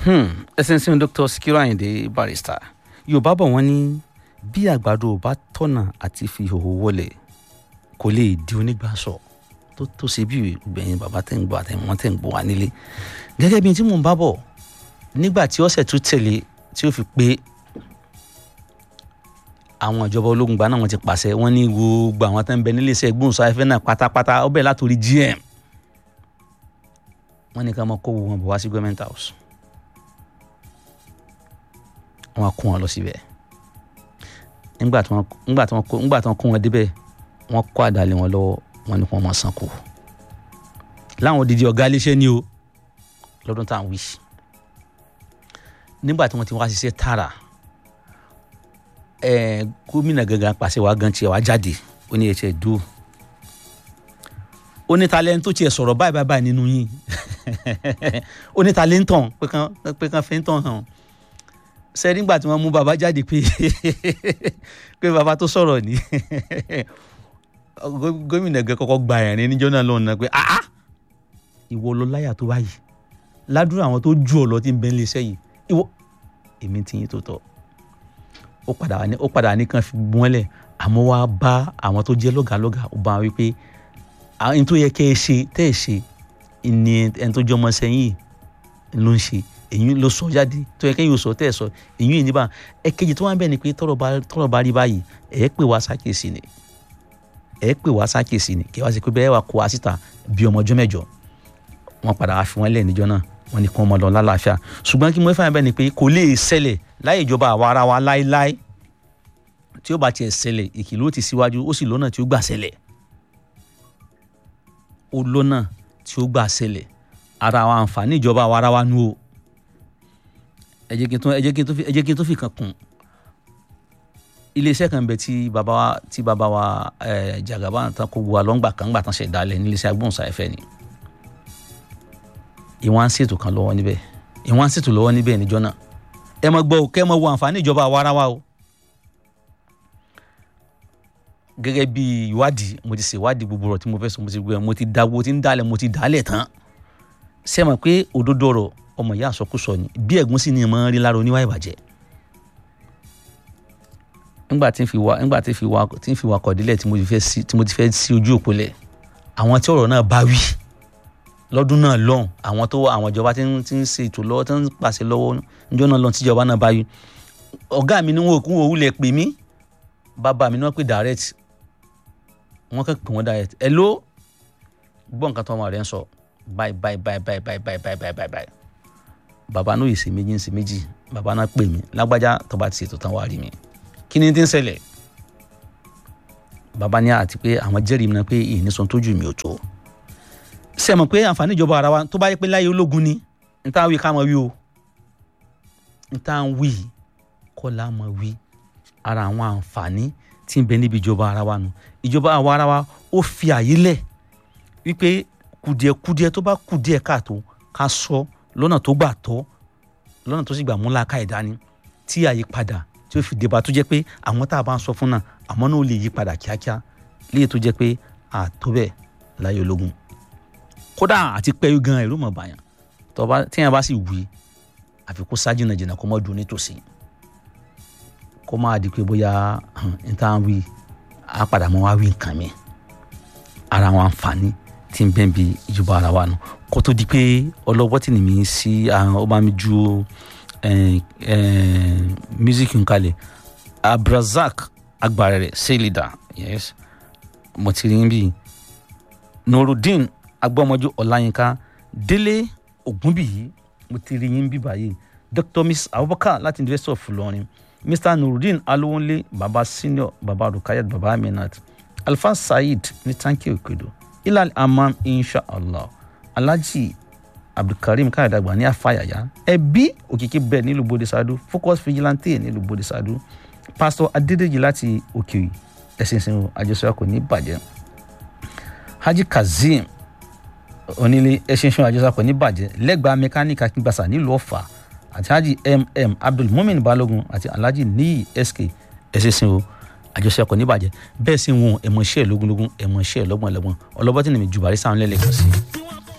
ẹsẹ̀ ń sìn dr Sikiru Ayinde Barrister yorùbá bọ̀ wọ́n ní bí àgbàdo ò bá tọ̀nà àti fi hòhò wọlé kò lè di onígbàsọ tó tó ṣe bí gbẹ̀yìn bàbá tẹ̀ ń gbọ́ àtẹ̀wọ́n tẹ̀ ń gbọ́ wá nílé gẹ́gẹ́ bí tí mò ń bá bọ̀ nígbà tí ọ̀sẹ̀ tó tẹ̀lé tí ó fi pé àwọn ìjọba ológun gba náà wọ́n ti pàṣẹ wọ́n ní gbogbo àwọn tó ń bẹ nílé iṣẹ́ gbóhùnsáfẹ́fẹ́ náà pátápátá ó bẹ̀rẹ̀ látòrí GM wọ́n ní ká máa kó gbogbo wọn bọ̀ wá sí government house wọ́n á kó wọn lọ síbẹ̀ nígbà tí wọ́n nígbà tí wọ́n kó nígbà tí wọ́n kó wọn débẹ̀ wọ́n kó àdàlẹ̀ wọn lọ́wọ́ wọ́n ní kí wọ́n máa san kù láwọn odidi ọ̀gá iléeṣẹ́ ni o lọ́dún tá à ń wí nígbà tí wọ́n ti wá ṣiṣẹ́ tààrà ẹ̀ẹ́ gómìnà gangan pàṣẹ wàá gan tiẹ̀ wá jáde ó ní ẹ̀ṣẹ̀ dúró ó ní talent tó tiẹ̀ sọ̀rọ̀ báyìí báyìí báyìí nínú yín ó ní talent tàn pé kán pé kán fi ń tàn hàn ṣe nígbà tí wọ́n mú bàbá jáde pé pé bàbá tó sọ̀rọ̀ ní gómìnà gan kọ́kọ́ gba ẹ̀rín níjọ́ náà lọ́nà pé ah ìwọ ló láyà tó báyìí ládùúrà àwọn tó ju ọ lọ tí ń bẹ nílé iṣẹ́ yìí ìwọ èmi ti yín tó tọ́ ó padà ní ó padà ní kan fi gbọ́nlẹ̀ àmọ́ wá bá àwọn tó jẹ́ lọ́gàlọ́gà ó bá wọn wípé àwọn tó yẹ kẹ́ ẹ ṣe tẹ́ ẹ ṣe ni ẹni tó jọmọ sẹ́yìn ló ń ṣe èyí ló sọ jáde tó yẹ kẹ́yìn ò sọ tẹ́ ẹ sọ èyí yìí níbà ẹ̀kejì tó wà ń bẹ̀ ni pé tọ́rọ̀ bá tọ́rọ̀ bá rí báyìí ẹ̀ pè wá sákèsì ni ẹ̀ pè wá sákèsì ni kí wá sí pé bẹ́ẹ̀ wà kó wá síta bí ọmọ ọjọ́ mẹ́jọ wọ́n padà wá fi wọ́n lẹ̀ níjọ́ náà wọ́n ní kí wọ́n mọ lọ lálàáfíà ṣùgbọ́n kí mo fẹ́ bẹ́ẹ̀ ni pé kò lè ṣẹlẹ̀ láì ìjọba àwa ara wa láéláé tí ó bá tiẹ̀ ṣẹlẹ̀ ìkìlọ̀ ti síwájú ó sì lọ́nà tí ó gbà ṣẹlẹ̀ ó lọ́nà tí ó gbà ṣẹlẹ̀ ara àwọn àǹfààní ìjọba àwa ara wa nù o ẹ jẹ́ kí n tó ẹ jẹ́ kí n tó fi ẹ jẹ́ kí n tó fi kan kún iléeṣẹ́ kan bẹ tí bàbá wa tí bàbá wa ẹ Jagaba tán kó bu alọ́ngbà kan gbà tán ṣẹ̀dálẹ̀ níléeṣẹ́ agbóhùnsáfẹ́ ni ìwọ̀n á ṣètò kan lọ́wọ́ níbẹ̀ ìwọ̀n á ṣètò lọ́wọ́ níbẹ̀ níjọ́ náà ẹ mọ gbọ́ kẹ́ ẹ mọ wo àǹfààní ìjọba àwa ara wa o gẹ́gẹ́ bí ìwádìí mo ti ṣèwádìí gbogbo ọ̀rọ̀ tí mo fẹ́ sọ mo ti gbẹ mo ti dáwọ́ tí ń dálẹ̀ mo ti dálẹ̀ tán ṣé ẹ mọ̀ pé òdodo ọ̀rọ̀ ọmọ ìyá àsọkúsọ ni bí ẹ̀gún sì ni ẹ̀ máa ń rí lára oníwà ìbàjẹ́ nígbà tí ń fi wá nígbà tí ń fi wá tí ń fi wá kọ̀dílẹ̀ tí mo ti fẹ́ sí tí mo ti fẹ́ sí ojú òpó lẹ̀ àwọn tí ọ̀rọ̀ náà bá wí lọ́dún náà lọ́hùn àwọn tó àwọn ìjọba tí ń tí ń ṣe ètò lọ́wọ́ tí ń pàṣẹ lọ́wọ́ níjọ́ náà lọ́hùn tíjọba náà bá wí ọ̀gá mi ni wọn ò kún òwúlẹ̀ pè mí bàbá mi ni wọ́n pè direct wọ́n kàn pè wọ́n direct ẹ ló gbọ́ nǹkan tó ọmọ rẹ̀ ń sọ báyìí báyìí báyìí báyìí báyìí báyìí báyìí báyìí báyìí báyìí bàbá náà yìí ṣe méjì ń ṣe méjì bàbá náà pè mí lágbájá tó bá ti ṣètò tán wàá rí mi kí ni tí ń ṣẹlẹ̀ bàbá ní àti pé àwọn jẹ́rìí mi náà pé ìní sọ tójú mi ò tó ṣe mọ̀ pé àǹfààní ìjọba ara wa tó bá yẹ pé láyé ológun ni n tá wí ká mọ̀ wí o n tá wí kọ́ la mọ̀ wí ara àwọn àǹfààní tí ń bẹ níbi ìjọba ara wa nù ìjọba àwa ara wa ó fi àyè lẹ̀ wípé kùdìẹ̀kùdìẹ̀ tó bá kùdìẹ̀ káàtó ká sọ lọ́nà tó gbà tọ́ lọ́nà tó sì gbà múlá ká ìdání tí àyípadà tí ó fi débà tó jẹ́ pé àwọn tá a bá ń sọ fún náà àmọ́ náà ó lè yí padà kíákíá léyìí tó jẹ́ pé àtó bẹ́ẹ̀ láyé ológun kódà àti pẹ́yú gan ẹ̀rú mọ̀ bàyàn tọ́ba tíyẹn bá sì wí àfi kó sáájú náà jìnnà kó mọ́ dùn nítòsí kó máa di pé bóyá n tá à ń wí á padà mọ́ wá wí nǹkan mi ara àwọn àǹfààní tí ń bẹ́ẹ̀ bí ìjọba ara wa nù kó tó di pé ọlọ́wọ́ tì ní mi sí ọba mi ju music nkalẹ̀ abrazak agbarẹrẹ seylida yes mo ti rí bí nurudeen agbọmọjú ọláyínká délé ògúnbíyí mo ti rí yín bí báyìí dr miss abubakar láti university of ilorin mr nurudeen alowonle baba senior baba rukayat baba aminat alfa saheed ní tanki okedo ilal amam inshallah alhaji abdulkareem káyọ̀dàgbà ní afáyàyà ẹbí òkìkí bẹ́ẹ̀ nílùú bodisadu focus vigilante nílùú bodisadu pastor adédèjì láti òkè ẹ̀sìnsìn àjọṣe kò ní bàjẹ́ haji kazeem onílé ẹ̀sìnsìn àjọṣe kò ní bàjẹ́ lẹ́gbàá mẹkáníkì akíngbàsá nílùú ọ̀fà àti haji mm abdul mumin balogun àti alhaji niyi sk ẹ̀sìnsìn àjọṣe kò ní bàjẹ́ bẹ́ẹ̀ sì ń wọn ẹ̀mọ̀ṣẹ́ lógúnlógún ẹ̀mọ̀ṣẹ́ lọ́gbọ̀nlọ́gbọ̀n ọlọ́bọ́tì nìmi jùbárí sáwọn lẹ́lẹ́kan sí i.